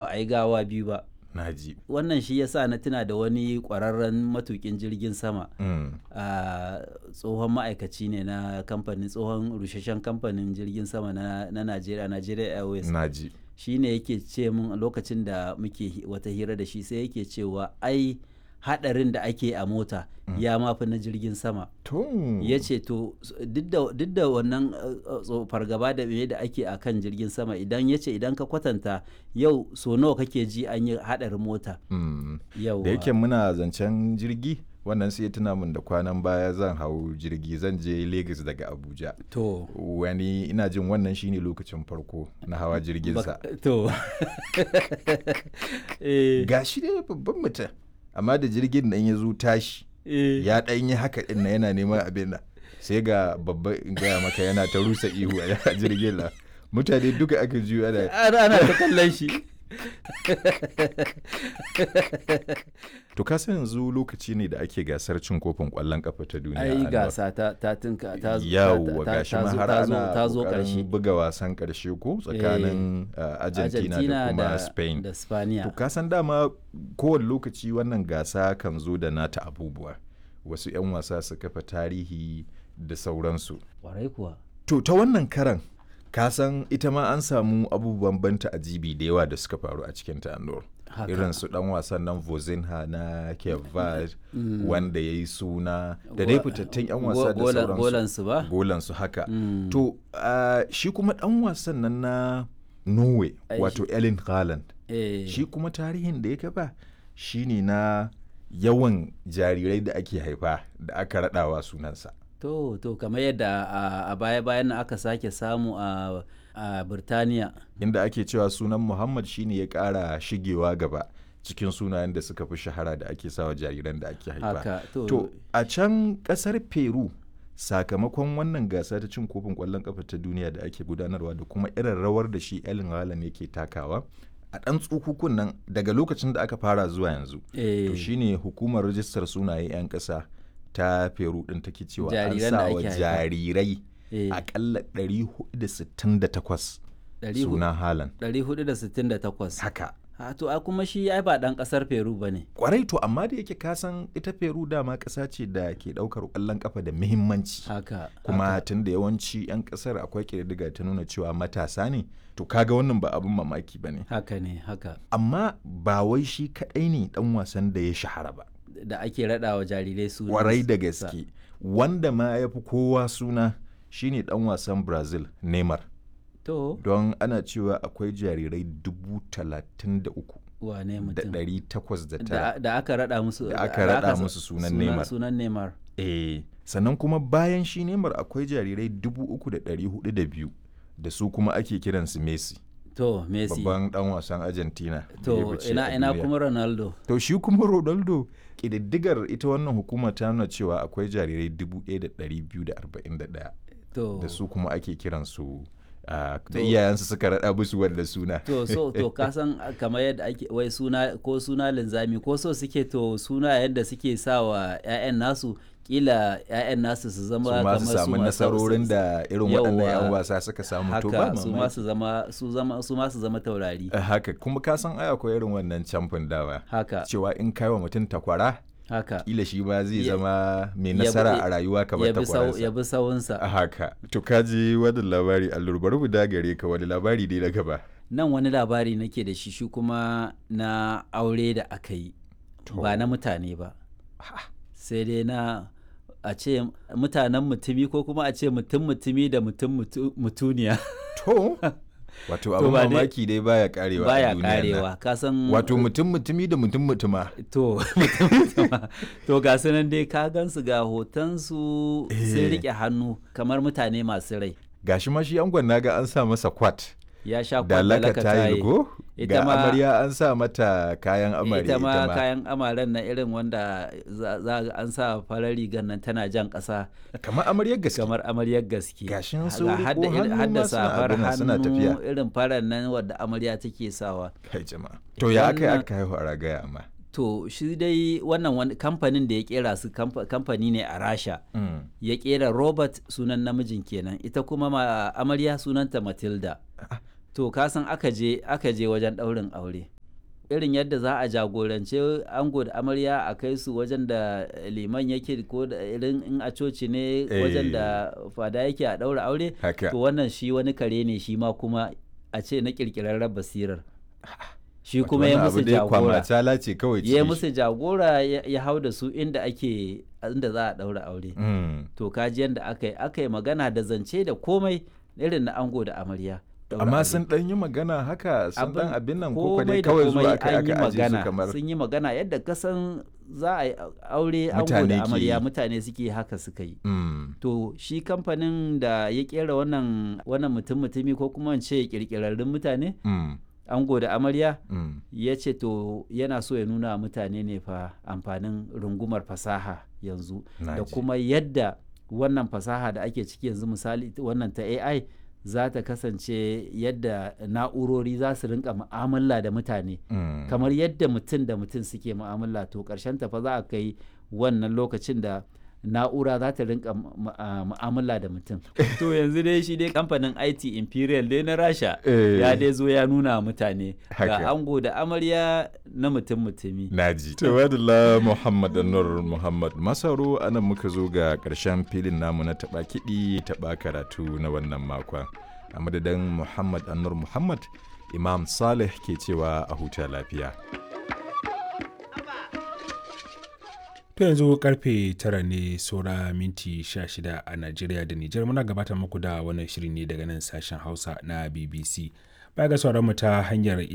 a yi gawa biyu ba naji wannan shi yasa na tuna da wani kwararren matukin jirgin sama mm. a tsohon ma'aikaci ne na kamfanin tsohon rusheshen kamfanin jirgin sama na, na Najeriya Nigeria Airways naji shi ne yake ce mun lokacin da muke hi- wata hira da shi sai yake cewa ai hadarin da ake a mota ya mafi na jirgin sama to ya ce to s- duk da- duk da wannan uh, uh, tso- fargaba da me da ake a kan jirgin sama idan ya ce idan ka kwatanta yau so nawa kake ji an yi hadarin mota mm. yau da yake muna zancen jirgi wannan sai ya tuna min da kwanan baya zan hau jirgi zan je Lagos daga Abuja to wani ina jin wannan shine lokacin farko na hawa jirginsa bak- to eh, ga shi dai babban mutum amma da jirgin nan ya zo tashi eh, ya ɗan yi haka ɗin na yana neman abin nan sai ga babba in gaya maka yana ta rusa ihu a jirgin nan mutane duka aka juyo ana ana ana ta kallon shi to ka san yanzu lokaci ne da ake gasar cin kofin ƙwallon kafa ta duniya ai a nan. gasa ta ta tinka ta zo- ta- yawwa ta- gashi ta ma zo- har ta zo- ana ta zo ƙoƙarin karshe buga wasan ƙarshe ko tsakanin uh, Argentina, da kuma Spain da Spaniya To ka san dama kowane lokaci wannan gasa kan zo da nata abubuwa. Wasu 'yan wasa su kafa tarihi da sauransu. warai kuwa To ta wannan karan ka san ita ma an samu abubuwan banta ajibi da yawa da suka faru a cikin ta Anur. Haka. Irin su dan wasan nan Vozinha na Cape Verde wanda ya yi suna da dai fitattun 'yan wasa da Go- golan- sauransu. golansu ba Golansu haka. Mm. To ah, shi kuma dan wasan nan na Norway Ai, wato Erling Haaland. eh, shi kuma tarihin da ya kafa shine na yawan jarirai da ake haifa da aka raɗawa sunansa to to kamar yadda a- a baya bayan nan aka sake samu a a Birtaniya inda ake cewa sunan muhammad shine ya ƙara shigewa gaba cikin sunayen da suka fi shahara da ake sawa jariran da ake haifa haka to, to a can ƙasar peru sakamakon wannan gasa ta cin kofin ƙwallon ƙafa ta duniya da ake gudanarwa da kuma irin rawar da shi Erling Haaland yake takawa a ɗan tsukukun nan daga lokacin da aka fara zuwa yanzu eh, to shine hukumar rajistar sunaye 'yan ƙasa ta peru ɗin take cewa an Jariran da sa wa ake haifa. jarirai eh, akalla 468 ɗari hu- suna halan 468 haka ha to a kuma shi ai ba dan kasar Peru bane kwarai to amma da yake kasan ita peru dama ƙasa ce da ke ɗaukar ƙwallon ƙafa da muhimmanci haka kuma haka. tun da yawanci 'yan ƙasar akwai ƙididdiga ta nuna cewa matasa ne to kaga wannan ba abin mamaki ba ne haka ne haka amma ba wai shi kaɗai ne ɗan wasan da ya shahara ba da ake raɗa wa jarirai su kwarai da gaske wanda ma ya fi kowa suna shine dan wasan brazil neymar to don ana cewa akwai jarirai dubu talatin da uku wane da mutum ɗari takwas da da, tara da aka raɗa musu Da aka raɗa sa- musu sunan Neymar. sunan Neymar eh sannan kuma bayan shi neymar akwai jarirai dubu uku da ɗari hudu da biyu da su kuma ake kiransu messi to Messi babban dan wasan argentina da ya to fice ina a ina duniya. kuma Ronaldo to shi kuma ronaldo ƙididdigar ita wannan hukuma ta nuna cewa akwai jarirai dubu ɗaya da ɗari biyu da arba'in da ɗaya to da su kuma ake kiransu ah, da To- iyayensu suka raɗa musu wanda suna to so to ka san kamar yadda ake wai suna ko suna linzami ko so suke to suna yadda suke sa wa 'ya'yan nasu kila 'ya'yan nasu su zama su ma su samu ma- nasarorin da irin waɗannan 'yan Yawwa. wasa suka samu to ba haka su ma mamaki su zama su zama su ma su zama taurari Ah, haka kuma ka san ai akwai irin wannan camfin dawa haka cewa in kai wa mutum takwara haka kila shi ma zai Ya- zama mai ya bi- nasara a rayuwa kamar ya bi sau ya takwaransa bi sawunsa a haka to ka ji wani labari allur bari mu dagare ka wani labari dai na gaba nan wani labari nake da shi shi kuma na aure da aka yi ba na mutane ba sai dai na a ce mutanen mutumi ko kuma a ce mutum mutumi da mutum mutu- mutuniya to wato abin ba dai- mamaki dai baya karewa a baya duniyan nan. karewa ka san wato mutum mutumi da mutum mutuma to mutum mutuma to ga su nan dai ka gansu ga hotonsu sun Eh. rike hannu kamar mutane masu rai gashi ma shi angon naga an sa masa kwat ya sha da kwallaka laka tayi go Ita ga ma- amarya an sa mata kayan amarya ita ma kayan amaren na irin wanda za za ga an sa farar rigar nan tana jan ƙasa kamar amaryar gaske kamar amaryar gaske Gashin Ga sun riko hadda irin- hannu hadda ma suna safar abin nan, suna hannu tafiya. irin farar nan wadda amarya take sawa kai jama'a to ya aka yi Wannan- aka haihu a ragaya amma to shi dai wannan wani kamfanin da ya kera su kamfa- kamfani ne a rasha Mm. ya kera robert sunan namijin kenan ita kuma ma amarya sunanta matilda to kasan aka je aka je wajen ɗaurin aure irin yadda za a jagorance ango da amarya a kai su wajen da liman yake ko da irin in a coci ne wajen da fada yake a ɗaura aure to wannan shi wani kare ne shi ma kuma a ce na ƙirƙirarren basirar shi kuma ya musu jagora ya musu jagora ya hau da su inda ake inda za a ɗaura aure to kaji yadda aka yi aka yi magana da zance da komai irin na ango da amarya amma sun dan yi magana haka sun dan abin nan ko dai kawai zuwa aka aka aje su kamar sun yi magana yadda kasan za a yi aure ango da amarya mutane suke haka suka yi to shi kamfanin da ya kera wannan wannan mutum mutumi ko kuma ce kirkirarrun mutane ango da amarya ya ce to yana so ya nuna mutane ne fa amfanin rungumar fasaha yanzu da kuma yadda wannan fasaha da ake ciki yanzu misali wannan ta ai za ta kasance yadda na'urori za su rinka mu'amala da mutane mm. kamar yadda mutum da mutum suke mu'amala to ƙarshen fa za a kai wannan lokacin da na'ura za ta rinka mu'amala da mutum to yanzu dai shi dai kamfanin IT Imperial dai na Rasha ya dai zo ya nuna mutane ga ango da amarya na mutum mutumi naji tawadala Muhammad Anwar Muhammad Masaro anan muka zo ga karshen filin namu na taba kiɗi taba karatu na wannan makon a madadin Muhammad Anwar Muhammad Imam Saleh ke cewa a huta lafiya To yanzu karfe tara ne saura minti 16 a Najeriya da Nijar muna gabatar muku da wannan shiri ne daga nan sashen Hausa na BBC. Baya ga sauran mu ta hanyar